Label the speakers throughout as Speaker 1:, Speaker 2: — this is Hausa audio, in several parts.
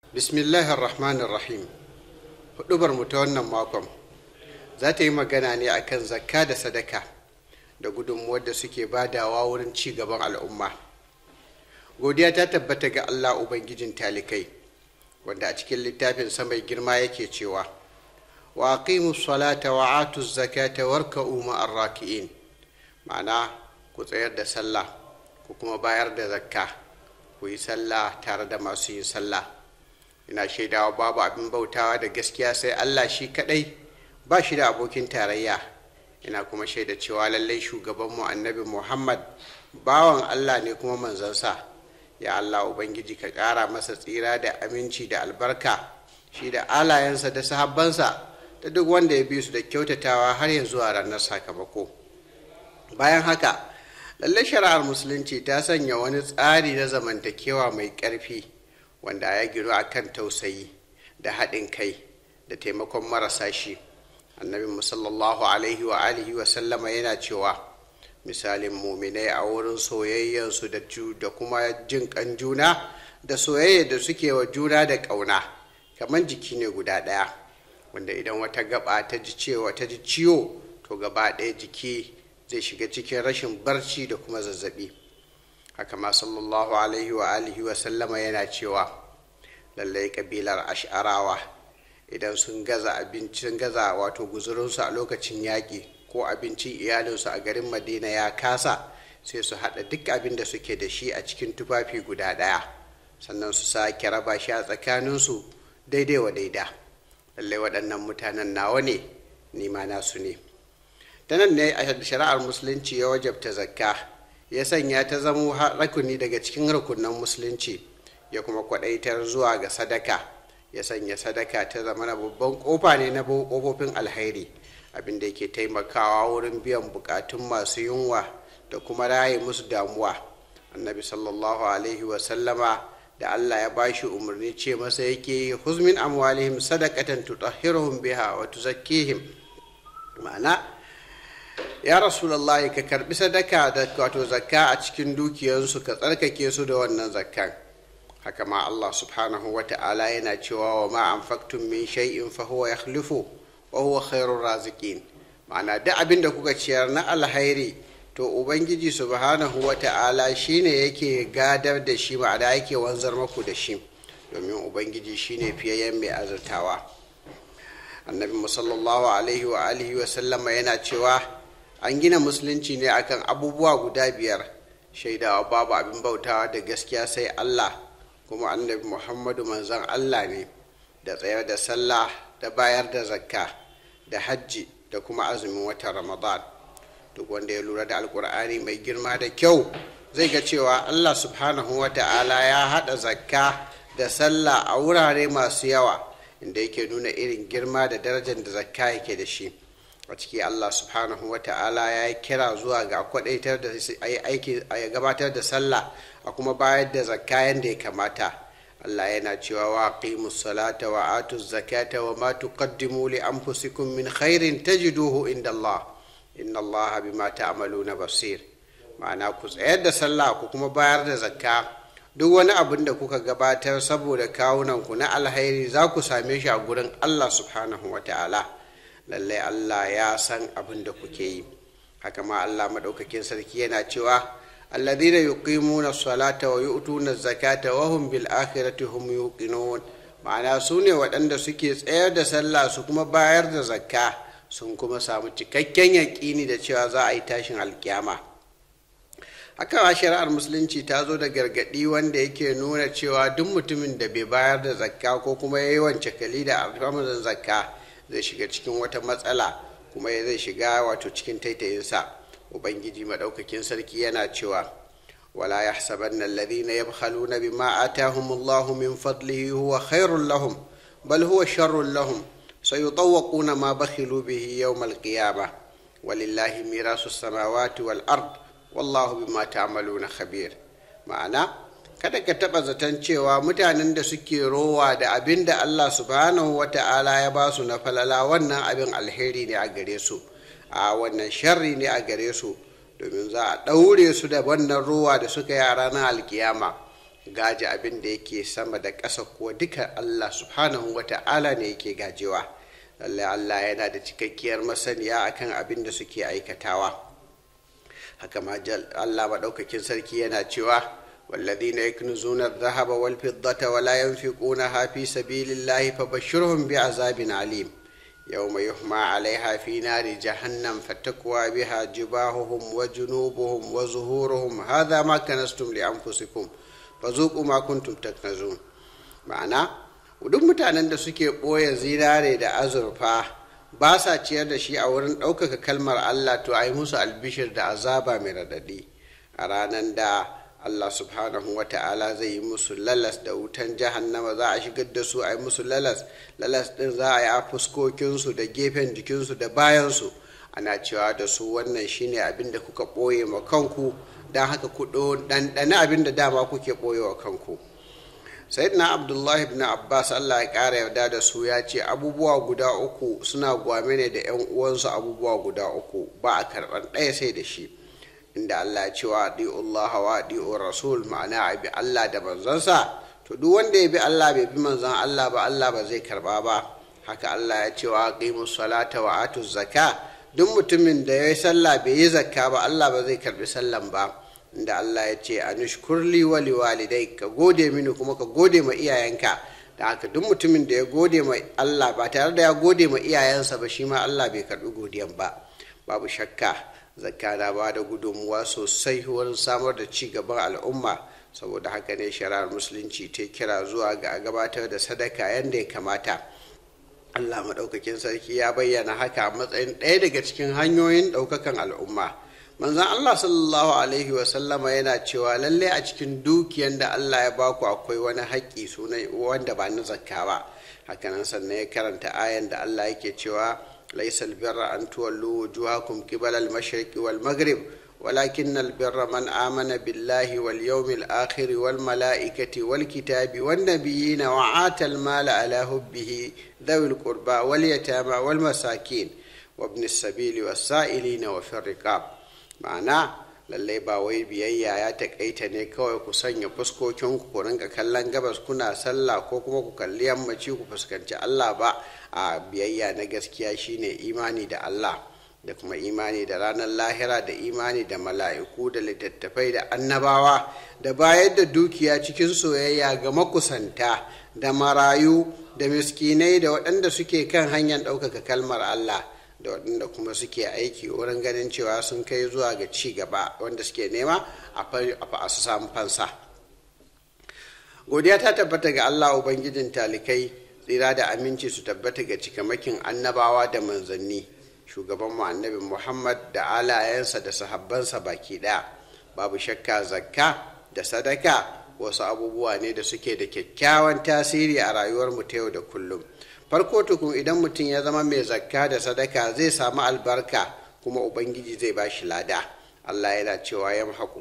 Speaker 1: bismillahir rahmanir rahim hudubar mu ta wannan makon za ta yi magana ne akan zakka da sadaka da gudunmuwar da suke badawa wurin ci gaban al'umma godiya ta tabbata ga allah ubangijin talikai wanda a cikin littafin mai girma yake cewa wa aqimu salata wa atu zakata warka'u ma'ar raki'in ma'ana ku tsayar da sallah ku kuma bayar da zakka ku yi sallah tare da masu yin sallah ina shaidawa babu abin bautawa da gaskiya sai allah shi kadai ba shi da abokin tarayya ina kuma shaida cewa lallai shugabanmu annabi muhammad bawan allah ne kuma manzansa ya allah ubangiji ka ƙara masa tsira da aminci da albarka shi da alayensa da sahabbansa da duk wanda ya bi su da kyautatawa har ya zuwa ranar sakamako bayan haka lallai shari'ar musulunci ta sanya wani tsari na zamantakewa mai ƙarfi wanda ya gino a kan tausayi da haɗin kai da taimakon marasa shi annabi musallallahu alaihi wa alihi wa sallama yana cewa misalin muminai a wurin soyayyansu da kuma jin kan juna da soyayya da suke wa juna da ƙauna kamar jiki ne guda ɗaya wanda idan wata gaba ta ji cewa ta ji ciwo to gaba ɗaya jiki zai shiga cikin rashin barci da kuma zazzabi haka ma sallallahu alaihi wa alihi wa sallama yana cewa lallai kabilar ash'arawa idan sun gaza abincin gaza wato guzurinsu a lokacin yaƙi ko abincin iyalinsu a garin madina ya kasa sai su haɗa duk abin da suke da shi a cikin tufafi guda ɗaya sannan su sake raba shi a tsakaninsu daidai wa daida lallai waɗannan mutanen nawa ne nima nasu ne ta nan ne a shari'ar musulunci ya wajabta zakka ya sanya ta zamo rakuni daga cikin rukunan musulunci ya kuma kwadaitar zuwa ga sadaka ya sanya sadaka ta zama na babban kofa ne na kofofin alhairi abinda yake taimakawa wurin biyan bukatun masu yunwa da kuma raye musu damuwa annabi sallallahu alaihi wasallama da allah ya bashi umarni ce masa yake huzmin amwalihim sadakatan tutahhiruhum biha wa tuzakkihim ma'ana ya rasulallah ka karbi sadaka da wato zakka a cikin dukiyansu ka tsarkake su da wannan zakkan haka ma Allah subhanahu wa ta'ala yana cewa wa ma anfaqtum min shay'in fa huwa yakhlifu wa huwa khairur raziqin ma'ana duk abin da kuka ciyar na alhairi to ubangiji subhanahu wa ta'ala shine yake gadar da shi ma'ana yake wanzar maku da shi domin ubangiji shine fiyayyen mai azurtawa annabi sallallahu alaihi wa alihi wa sallama yana cewa an gina musulunci ne akan abubuwa guda biyar shaidawa babu abin bautawa da gaskiya sai allah kuma annabi muhammadu manzan allah ne da tsayar da sallah da bayar da zakka da hajji da kuma azumin watan ramadan duk wanda ya lura da alkur'ani mai girma da kyau zai ga cewa allah subhanahu wa ta'ala ya haɗa zakka da sallah a wurare masu yawa inda yake nuna irin girma da darajar da zakka yake da shi a ciki Allah subhanahu wa ta'ala ya yi kira zuwa ga kwadaitar da aiki a gabatar da sallah a kuma bayar da zakka yadda ya kamata Allah yana cewa wa qimus salata wa atu zakata wa ma tuqaddimu li anfusikum min khairin tajiduhu inda Allah inna Allah bima ta'maluna basir ma'ana ku tsayar da sallah ku kuma bayar da zakka duk wani abin da kuka gabatar saboda kawunanku na alhairi za ku same shi a gurin Allah subhanahu wa ta'ala lallai Allah ya san abin da kuke yi haka ma Allah maɗaukakin sarki yana cewa alladhina yuqimuna salata wa yu'tuna zakata wa hum bil akhirati hum yuqinun ma'ana su ne waɗanda suke tsayar da sallah su kuma bayar da zakka sun kuma samu cikakken yaƙini da cewa za a yi tashin alkiyama haka ma shari'ar musulunci ta zo da gargaɗi wanda yake nuna cewa duk mutumin da bai bayar da zakka ko kuma ya yi wance kali da alfamuran zakka zai shiga cikin wata matsala kuma zai shiga wato cikin taitayinsa ubangiji maɗaukakin sarki yana cewa wala ya sabanna alladhina yabkhaluna bima atahumullahu min fadlihi huwa khairul lahum bal huwa sharrul lahum sayutawwaquna ma bakhilu bihi yawm alqiyamah walillahi mirasu samawati wal ard wallahu bima ta'maluna khabir ma'ana kada ka taɓa zaton cewa mutanen da suke rowa da abin da Allah subhanahu wa ta'ala ya ba su na falala wannan abin alheri ne a gare su a wannan sharri ne a gare su domin za a ɗaure su da wannan rowa da suka yi a ranar alkiyama gaje abin da yake sama da ƙasa kuwa duka allah subhanahu wa ta'ala ne yake gajewa lallai allah yana da cikakkiyar masaniya akan abin da suke aikatawa haka ma allah maɗaukakin sarki yana cewa والذين يكنزون الذهب والفضة ولا ينفقونها في سبيل الله فبشرهم بعذاب عليم يوم يحمى عليها في نار جهنم فتكوى بها جباههم وجنوبهم وظهورهم هذا ما كنستم لأنفسكم فذوقوا ما كنتم تكنزون ma'ana duk mutanen da suke ɓoye zinare da azurfa ba sa ciyar da shi a wurin ɗaukaka kalmar allah to a yi musu albishir da azaba mai raɗaɗi a ranar da Allah subhanahu wa ta'ala zai yi musu lalas da wutan jahannama za a shigar da su a yi musu lalas lalas din za a yi a fuskokinsu da gefen jikinsu da bayansu ana cewa da su wannan shine abin da kuka ɓoye ma kanku don haka ku ɗanɗana abin da dama kuke ɓoye wa kanku sayyidina abdullahi ibn abbas allah ya ƙara yarda da su ya ce abubuwa guda uku suna gwame ne da 'yan uwansu abubuwa guda uku ba a karɓar ɗaya sai da shi inda Allah ya ce wa Allah wa adi'u rasul ma'ana a bi Allah da manzansa to duk wanda ya bi Allah bai bi manzan Allah ba Allah ba zai karba ba haka Allah ya ce wa aqimu salata wa atu zakka duk mutumin da ya yi sallah bai yi zakka ba Allah ba zai karbi sallan ba inda Allah ya ce anushkurli wa liwalidai ka gode mini kuma ka gode ma iyayenka da haka duk mutumin da ya gode ma Allah ba tare da ya gode ma iyayensa ba shi ma Allah bai karbi godiyan ba babu shakka zakka na ba da gudunmuwa sosai wurin samar da ci gaban al'umma saboda haka ne shari'ar musulunci ta kira zuwa ga gabatar da sadaka yadda ya kamata allah maɗaukakin sarki ya bayyana haka a matsayin ɗaya daga cikin hanyoyin ɗaukakan al'umma manzan allah sallallahu alaihi wasallama yana cewa lalle a cikin dukiyan da allah ya baku akwai wani haƙƙi sunan wanda ba na zakka ba hakanan sannan ya karanta ayan da allah yake cewa ليس البر أن تولوا وجوهكم قبل المشرق والمغرب ولكن البر من آمن بالله واليوم الآخر والملائكة والكتاب والنبيين وعات المال على حبه ذوي القربى واليتامى والمساكين وابن السبيل والسائلين وفي الرقاب معناه lallai ba wai biyayya ya takaita ne kawai ku sanya fuskokin ku rinka kallon gabas kuna sallah ko kuma ku kalli yammaci ku fuskanci Allah ba a biyayya na gaskiya shine imani da Allah da kuma imani da ranar lahira da imani da mala'iku da littattafai da annabawa da bayar da dukiya cikin soyayya ga makusanta da marayu da miskinai da waɗanda suke kan hanyar ɗaukaka kalmar Allah da waɗanda kuma suke aiki wurin ganin cewa sun kai zuwa ga ci gaba wanda suke nema a su samu fansa godiya ta tabbata ga allah ubangijin talikai tsira da aminci su tabbata ga cikamakin annabawa da manzanni shugaban mu annabi muhammad da alayensa da sahabbansa baki ɗaya babu shakka zakka da sadaka wasu abubuwa ne da suke da kyakkyawan tasiri a rayuwar mu ta yau da kullum farko tukun idan mutum ya zama mai zakka da sadaka zai samu albarka kuma ubangiji zai ba shi lada allah yana cewa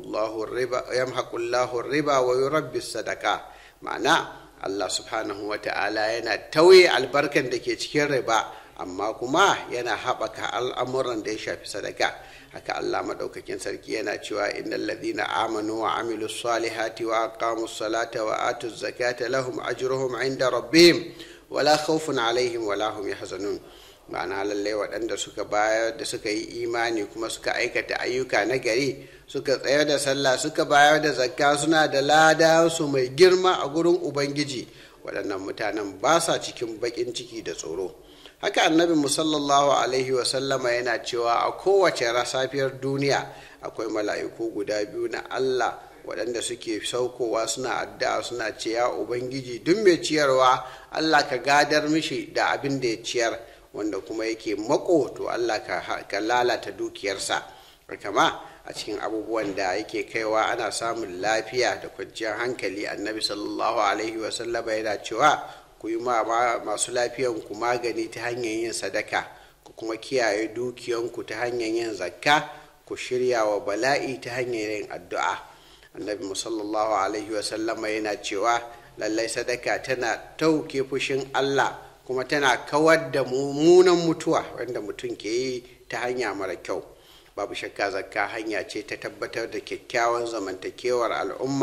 Speaker 1: yamhaqullahu riba wa yurabbi sadaka ma'ana allah subhanahu wa ta'ala yana tauye albarkan da ke cikin riba amma kuma yana haɓaka al'amuran da ya shafi sadaka haka allah maɗaukakin sarki yana cewa innal ladhina amanu wa amilu salihati wa aqamu salata wa atu zakata lahum ajruhum inda rabbihim wala khawfun alaihim wala hum yahzanun ma'ana lallai waɗanda suka bayar da suka yi imani kuma suka aikata ayyuka na gari suka tsayar da sallah suka bayar da zakka suna da lada su mai girma a gurin ubangiji waɗannan mutanen ba sa cikin baƙin ciki da tsoro haka annabi musallallahu alaihi wasallama yana cewa a kowace safiyar duniya akwai mala'iku guda biyu na allah waɗanda suke saukowa suna addu'a suna ce ya ubangiji duk mai ciyarwa allah ka gadar mishi da abin da ya ciyar wanda kuma yake mako to allah ka lalata dukiyarsa kama a cikin abubuwan da yake kaiwa ana samun lafiya da kwanciyar hankali annabi sallallahu alaihi wasallama yana cewa ku yi masu lafiyanku magani ta hanyar yin sadaka ku kuma kiyaye dukiyanku ta hanyar yin zakka ku shirya wa bala'i ta hanyar yin addu'a annabi musallallahu alaihi wasallama yana cewa lallai sadaka tana tauke fushin allah kuma tana kawar da mummunan mutuwa wanda mutum ke yi ta hanya mara kyau babu shakka zakka hanya ce ta tabbatar da kyakkyawan zamantakewar al'umma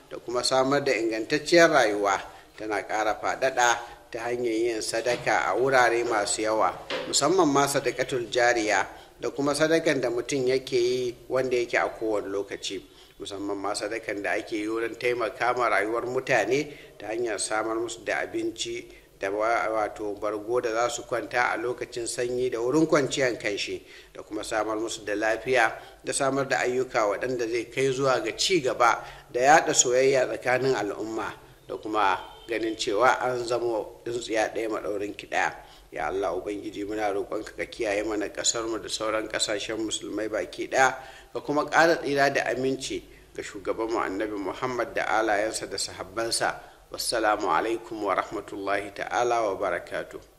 Speaker 1: da kuma samar da ingantacciyar rayuwa tana ƙara faɗaɗa ta hanyar yin sadaka a wurare masu yawa musamman ma sadakatul jariya da kuma sadakan da mutum yake yi wanda yake a kowane lokaci musamman ma sadakan da ake yi wurin taimaka ma rayuwar mutane ta hanyar samar musu da abinci da wato bargo da za su kwanta a lokacin sanyi da wurin kwanciyar kanshi da kuma samar musu da lafiya da samar da ayyuka waɗanda zai kai zuwa ga ci gaba da yaɗa soyayya tsakanin al'umma da kuma ganin cewa an zama tsintsiya ɗaya maɗaurin ki ɗaya ya allah ubangiji muna roƙonka ka kiyaye mana ƙasarmu da sauran ƙasashen musulmai baki ɗaya ka kuma ƙara tsira da aminci ga shugabanmu annabi muhammad da alayensa da sahabbansa wassalamu alaikum wa rahmatullahi ta'ala wa barakatuh